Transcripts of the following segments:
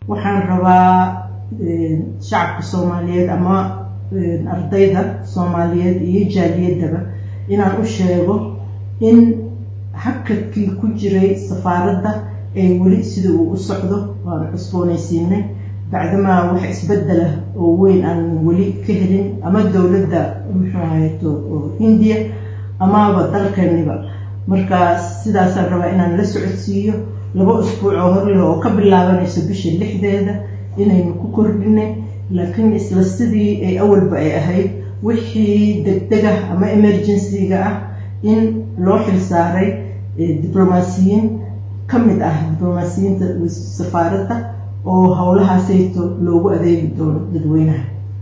waxaan rabaa shacabka soomaaliyeed ama ardayda soomaaliyeed iyo jaaliyaddaba inaan u sheego in hakadkii ku jiray safaaradda ay weli sida uu u socdo waanu cusboonaysiinay bacdamaa wax isbedela oo weyn aan weli ka helin ama dowladda muxuu ahayto hindiya amaaba dalkaniba markaas sidaasaan rabaa inaan la socodsiiyo laba usbuuc oo horleh oo ka bilaabanayso bisha lixdeeda inaynu ku kordhinay laakiin isla sidii ay awalba ay ahayd wixii degdega ama emergency-ga ah in loo xil saaray diblomaasiyiin ka mid ah diblomaasiyiinta safaaradda oo howlahaasayto loogu adeegi doono dadweynaha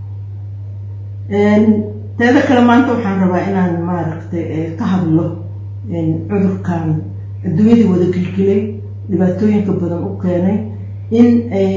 teeda kale maanta waxaan rabaa inaan maaragtay ka hadlo cudurkan adduunyadii wada gilgilay dhibaatooyinka badan u keenay in ay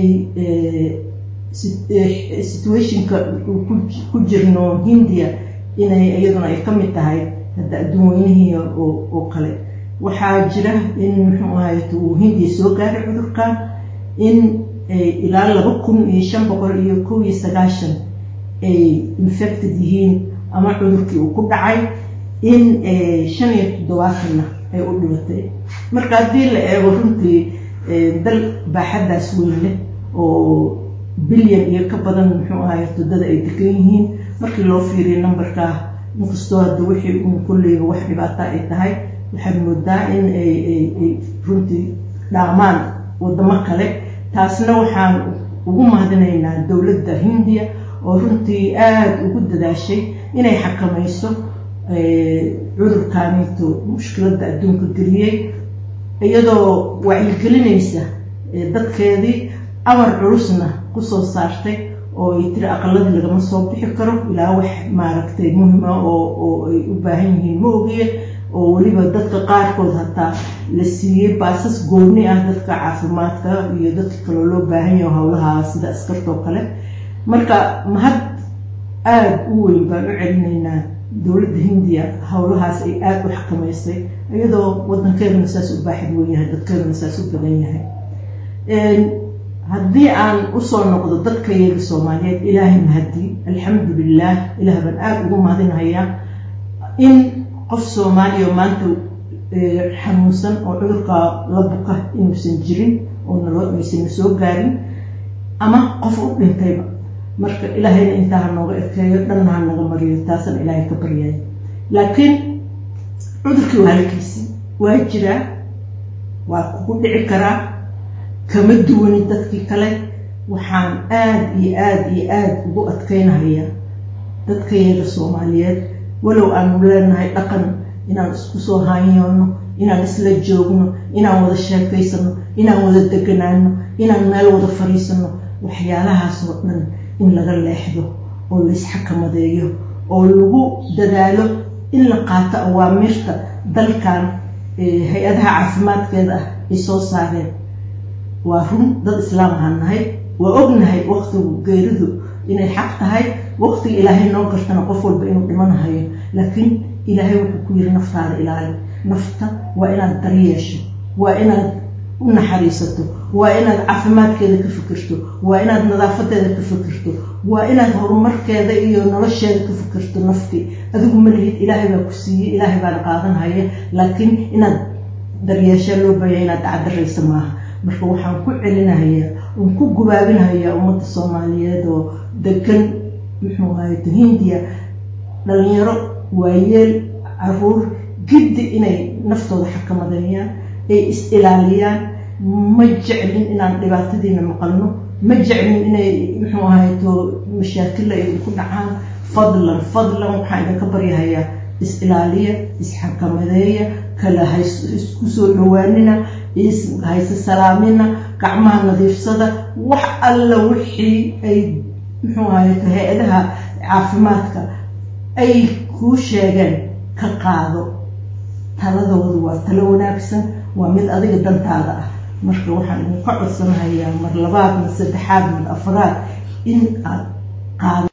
situationka ku jirno hindiya inay iyaduna ay ka mid tahay hadda adduun weynihii oo kale waxaa jira in muxuu ahayto uu hindiya soo gaaray cudurkan in ilaa laba kun iyo shan boqol iyo kow iyo sagaashan ay infected yihiin ama cudurkii uu ku dhacay in shan iyo toddobaatanna ay u dhibatay marka haddii la eego runtii dal baaxaddaas weyn leh oo bilyan iyo ka badan muxuu ahay dada ay degan yihiin markii loo fiiriyo numberkaa inkastoo hadda wixii un kolleyba wax dhibaata ay tahay waxaad moodaa in ay runtii dhaamaan wadamo kale taasna waxaan ugu mahadinaynaa dowladda hindiya oo runtii aada ugu dadaashay inay xakamayso cudurkaanito mushkiladda adduunka geliyey iyadoo wacyigelinaysa dadkeedii amar culusna kusoo saartay oo ay tiri aqaladii lagama soo bixi karo ilaa wax maaragtay muhima oo ay u baahan yihiin ma ogiye oo weliba dadka qaarkood hataa la siiyey baasas gooni ah dadka caafimaadka iyo dadka kaloo loo baahan yaho howlaha sida askartoo kale marka mahad aada u weyn baan u celinaynaa dowladda hindiya howlahaas ay aada u xakamaysay iyadoo wadankeeduna saas u baaxad weyn yahay dadkeeduna saas u badan yahay haddii aan usoo noqdo dadka yaga soomaaliyeed ilaahay mahadii alxamdu lilah ilaah baan aada ugu mahadinhayaa in qof soomaaliya maanta xanuunsan oo cudurka la buka inuusan jirin oo naysan soo gaarin ama qof u dhintayba marka ilaahayna intaa ha nooga ekeeyo dhanna ha naga mariyo taasaan ilaahay ka baryaya laakiin cudurkii waa halkiisii waa jiraa waa kugu dhici karaa kama duwani dadkii kale waxaan aada iyo aada iyo aada ugu adkaynahayaa dadkayaga soomaaliyeed walow aanu leenahay dhaqan inaan isku soo haanyoono inaan isla joogno inaan wada sheekaysano inaan wada deganaano inaan meel wada fadhiisano waxyaalahaas oo dhan in laga leexdo oo laysxakamadeeyo oo lagu dadaalo in la qaato awaamirta dalkan hay-adaha caafimaadkeeda ah ay soo saareen waa run dad islaam ahaan nahay waa ognahay waqtigu geeridu inay xaq tahay waqtiga ilaahay noo gartana qof walba inuu dhimanahayo laakiin ilaahay wuxuu ku yiri naftaada ilaali nafta waa inaad daryeesho waa inaad u naxariisato waa inaad caafimaadkeeda ka fikirto waa inaad nadaafadeeda ka fikirto waa inaad horumarkeeda iyo nolosheeda ka fikirto nafti adigu ma lihid ilaahay baa ku siiyey ilaahay baana qaadanhaya laakiin inaad daryeeshaa loo baahaya inaad dacdaraysa maaha marka waxaan ku celinahayaa oon ku gubaabinhayaa ummadda soomaaliyeed oo degan muxuu ahayto hindiya dhalinyaro waayeel caruur giddi inay naftooda xakamadeeyaan ay is ilaaliyaan ma jeclin inaan dhibaatadiina maqalno ma jeclin inay muxuu ahayto mashaakilla ay ku dhacaan fadlan fadlan waxaan idinka baryahayaa is ilaaliya isxakamadeeya kala hays isku soo dhawaanina hayse salaamina gacmaha nadiifsada wax alla wixii ay muxuu ahayto hay-adaha caafimaadka ay kuu sheegeen ka qaado taladoodu waa talo wanaagsan waa mid adiga dantaada ah marka waxaan idinka codsanahayaa mar labaad mar saddexaad mar afraad in aad qaado